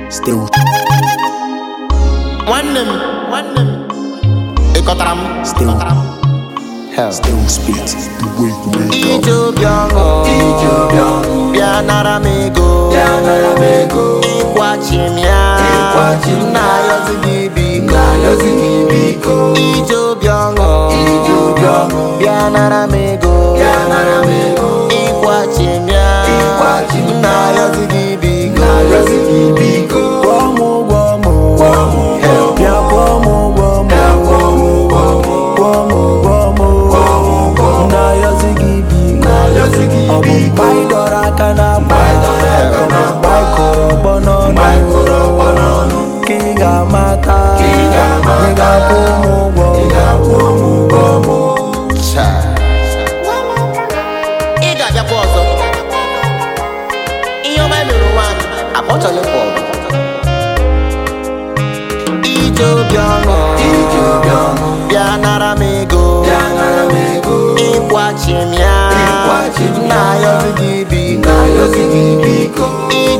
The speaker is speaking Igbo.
Still nwanne m nwanne m ịkọtara m Still. ịkọtara m hell Still spit the way you make up ije obi ọṅụ bịa nara m ego ịkwachi m ya nna ayọzi gị biko ije obi ọṅụ bịa nara m ego ịkwachi m ya nna ayọzi gị biko kwụọ m ụgwọ m bịa kwụọ m ụgwọ m kwụọ m ụgwọ m nna ayọzi gị biko ọ bụ mgbe anyị dọrọ aka na mgba mgbe anyị kụrụ ọgbọ n'ọnụ ka ị ga-amata ị ga-akwụ m ụgwọ ị ga-abịakwa ọzọ ihe ọma mere nwaanyị akpọchọla ịpụ ọgụ ije obi ọṅụ bịa nara m ego ịkwachi m ya nna ayọzi gị biko ije